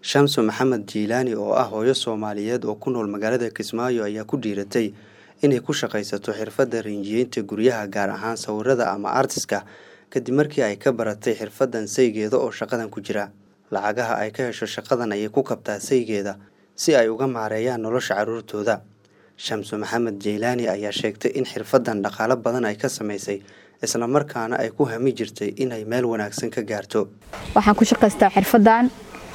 Shamsu Maxamed Jiilaani oo ah hooyo Soomaaliyeed oo ku nool magaalada Kismaayo ayaa ku dhiiratay inay ku shaqaysato xirfadda rinjiyeynta guryaha gaar ahaan sawirada ama artiska kadib markii ay ka baratay xirfaddan saygeeda oo shaqadan ku jira lacagaha ay ka hesho shaqadan ayay ku kabtaa saygeeda si ay uga maareeyaan nolosha carruurtooda Shamsu Maxamed Jiilaani ayaa sheegtay in xirfaddan dhaqaale badan ay ka samaysay isla markaana ay ku hami jirtay inay meel wanaagsan ka gaarto waxaan ku shaqaystaa xirfaddan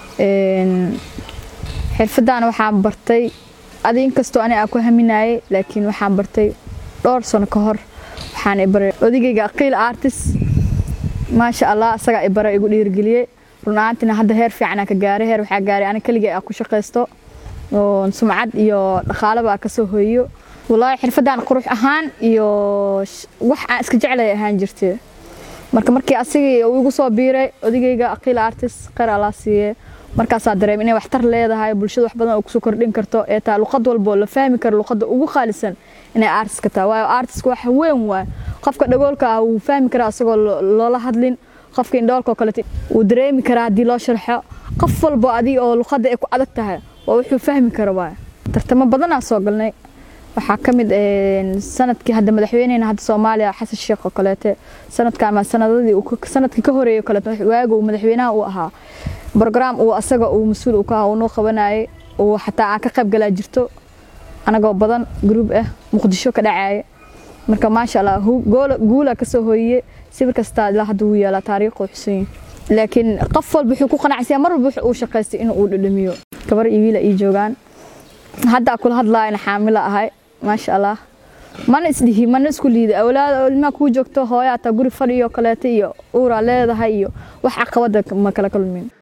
xirfaddan waxaan bartay adi inkastoo ani aan ku haminayay laakiin waxaan bartay dhowr sano ka hor waxaan ibaray odigayga aqiil artist maasha allah asagaa ibara igu dhiirgeliyey run ahaantina hadda heer fiican aan ka gaaray heer waxaa gaaray ani keligay aan ku shaqaysto oo sumcad iyo dhaqaalaba aan kasoo hoyiyo wallaahi xirfaddan qurux ahaan iyo wax aan iska jeclay ahaan jirtay marka markii asigii uu igu soo biiray odigayga aqiil artist khayr allah siiye markaasaa dareem inay waxtar leedahay bulshada wax badan oo kusoo kordhin karto ee taa luqad walbo la fahmi karo luqadda ugu qaalisan inay artiska tahay waayo artiska wax weyn waay qofka dhagoolka ah wuu fahmi karaa asagoo loola hadlin qofka indhoolka oo kaleeto wuu dareemi karaa haddii loo sharxo qof walbo adii oo luqadda ay ku adag tahay waa wuxuu fahmi karo waay tartamo badanaa soo galnay waxaa ka mid sanadkii hadda madaxweyneyna hadda soomaaliya xasan sheekh oo kaleete sanadkan ma sanadadii sanadkii ka horeeyay kaleeto waaga uu madaxweynaha uu ahaa brogram uu asaga uu mas-uul uu ka ahaa uu noo qabanayay uu xataa aan ka qayb galaa jirto anagoo badan gruub ah muqdisho ka dhacaya marka maasha allah guula kasoo hooyiye sawir kastaa ilaa hadda wuu yaalaa taariikhu xusan laakiin qof walba wuxuu ku qanacsiyaa mar walba uu shaqaystay inuu uu dhadhamiyo gabar iyo wiila ii joogaan hadda kula hadlaayana xaamila ahay maasha allah mana isdhihi mana isku liida awlaad ilmaha kuu joogto hooya ataa guri fadhiyo kaleeta iyo uuraa leedahay iyo wax caqabada ma kala kulmin